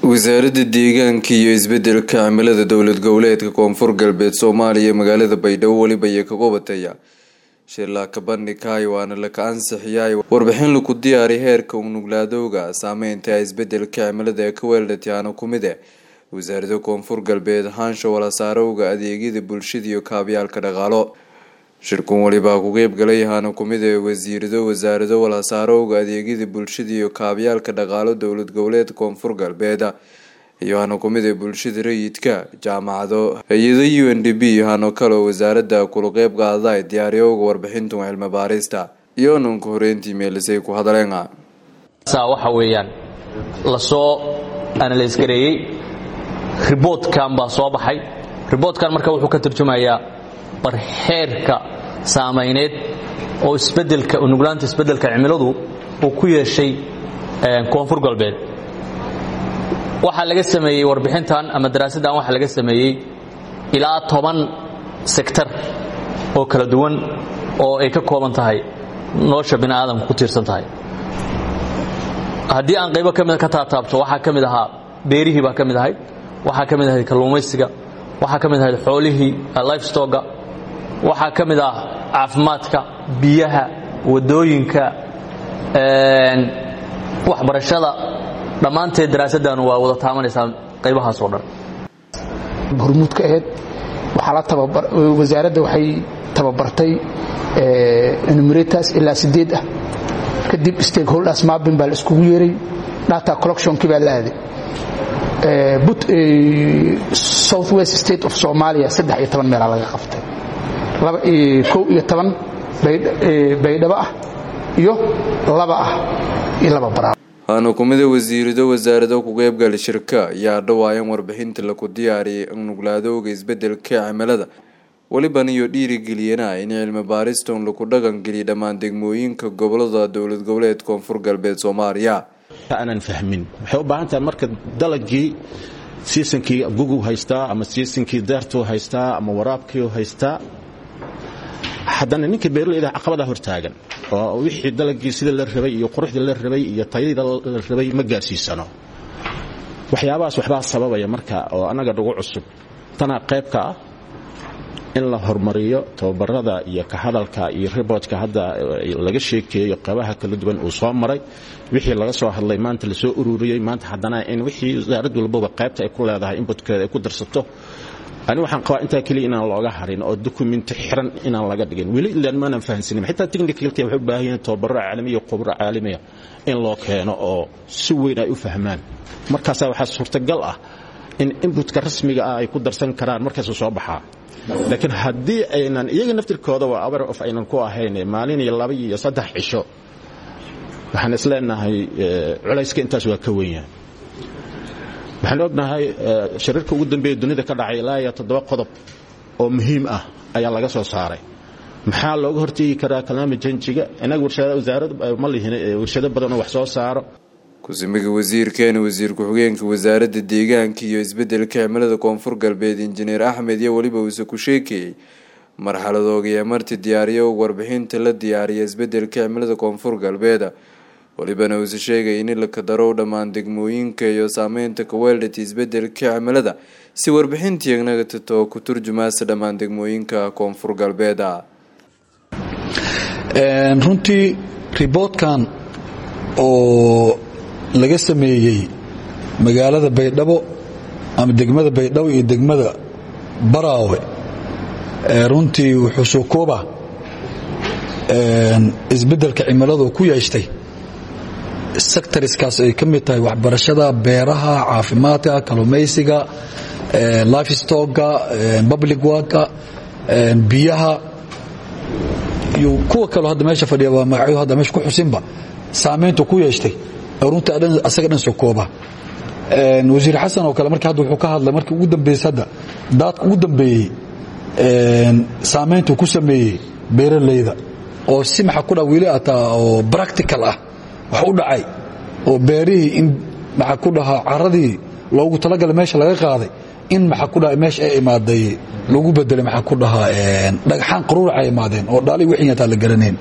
wasaaradda deegaanka iyo isbedelka cimilada dowlad goboleedka koonfur galbeed soomaaliya magaalada baydhabo weliba ayay ka qabataya shirlaaka bandhigkaay waana laka ansixiyaay warbixin laku diyaari heerka unuglaadowga saameynta isbedelka cimilada ee ka weeldhatiyaana kumide wasaarada koonfur galbeed haansha walasaarowga adeegyada bulshada iyo kaabyaalka dhaqaalo shirkun walibaa ku qeybgalay yahaana kumid ee wasiirado wasaarado walhasaarowga adeegyada bulshada iyo kaabyaalka dhaqaalo dowlad goboleed koonfur galbeed iyohana kumid ee bulshada rayidka jaamacado hay-ada u n d b hano kaleo wasaarada kula qeyb qaada diyaariyowga warbixintan cilmi baarista iyonanka horeyntii meelisay ku hadleen waxa weeyaan lasoo analys gareeyey riboodkan baa soo baxay riboodkan marka wuxuu ka turjumayaa barxeerka saamayneed oo isbedelka nuglaanta isbedelka cimiladu uu ku yeeshay koonfur galbeed waxaa laga sameeyey warbixintan ama daraasaddan waxaa laga sameeyey ilaa toban sektar oo kala duwan oo ay ka kooban tahay nolosha bini aadamka ku tiirsan tahay haddii aan qaybo ka mid ka taataabto waxaa ka mid ahaa beerihii baa ka mid ahayd waxaa ka mid ahayd kalluumaysiga waxaa ka mid ahayd xoolihii lifestoga waxaa ka mid ah caafimaadka biyaha wadooyinka waxbarashada dhammaanteed daraasaddan waa wada taamanaysaa qaybahaas oo dhan hormuudka aheyd wasaaradda waxay tababartay enumerators ilaa sideed ah kadib stakeholders mapping baa la iskugu yeeray data collectionkii baa la aaday southwest state of somalia saddex iyo toban meelaa laga qaftay kow iyo toban baydhabo ah iyo laba ah iyo laba baraa waana kumida wasiirado wasaarado ku qeybgali shirka ayaa dhawaayan warbixinta laku diyaariyay nuglaadowga isbedelka cimilada weliban iyo dhiirigeliyana in cilmi baariston laku dhaqangeliya dhammaan degmooyinka gobolada dowlad goboleed koonfur galbeed soomaaliya aanan fahmin waxay u baahan tahay marka dalagii siisankii gugu haystaa ama siisankii daartuu haystaa ama waraabkiiu haystaa haddana ninka beeraleyda caqabadaa hortaagan oo wixii dalagii sida la rabay iyo quruxda la rabay iyo tayada la rabay ma gaarsiisano waxyaabahaas waxbaa sababaya marka oo annaga dhugu cusub tanaa qaybka ah in la horumariyo tababarada iyo ka hadalka iyo riboodka hadda laga sheekeeyo qaybaha kala duwan uu soo maray wixii laga soo hadlay maanta lasoo ururiyey maanta haddana in wixii wasaarad walbaba qaybta ay ku leedahay inbutkeeda ay ku darsato ani waxaan qabaa intaa keliya inaan looga harin oo dokumenti xiran inaan laga dhigin weli ilaan maanan fahansanin xitaa technicalka waxay u baahan yihiin tababaro caalamiya khubro caalamiya in loo keeno oo si weyn ay u fahmaan markaasaa waxaa suurtagal ah in inbutka rasmiga ah ay ku darsan karaan markaasuu soo baxaa laakiin haddii aynan iyaga naftirkooda waa aware of aynan ku ahayn maalin iyo laba iyo saddex cisho waxaan isleenahay culayska intaas waa ka wenyahay waxaan ognahay shariirka ugu dambeeya dunida ka dhacay ilaa iyo toddoba qodob oo muhiim ah ayaa laga soo saaray maxaa looga hortegi karaa kalaama janjiga inaga wasaarad ma lihin warshado badan oo wax soo saaro ku-simiga wasiirkeena wasiir ku-xigeenka wasaaradda deegaanka iyo isbedelka cimilada koonfur galbeed injineer axmed iyo weliba uuse ku sheekeeyey marxaladoogayaa marti diyaariyo warbixinta la diyaariya isbedelka cimilada koonfur galbeed walibana uuse sheegay in la kadarow dhammaan degmooyinka iyo saameynta kaweeldhati isbedelka cimilada si warbixintiinaga tato ku turjumaasa dhammaan degmooyinka koonfur galbeed runtii riboodkan oo laga sameeyey magaalada baydhabo ama degmada baydhabo iyo degmada baraawe runtii wuxuu soo koobaa isbedelka cimiladu ku yeeshtay sectoriskaas ay ka mid tahay waxbarashada beeraha caafimaadka kalumaysiga lifestoga public worka biyaha iyo kuwa kaleo hadda meesha fadhiya waa magacyo hadda meesha ku xusinba saamayntu ku yeeshtay runtii asaga dhan soo kooba wasiir xasan oo kale marka hadda wuxuu ka hadlay markii ugu dambeysay hadda daadka ugu dambeeyey saamayntu ku sameeyey beeralayda oo si maxa ku dha weli ataa oo practical ah wax u dhacay oo beerihii in maxaa ku dhahaa caradii loogu talagalay meesha laga qaaday in maxaa ku dhaha meesha ay imaaday lagu bedelay maxaa ku dhahaa dhagxaan qaruurac ay imaadeen oo dhaali wixii ataa la garanayn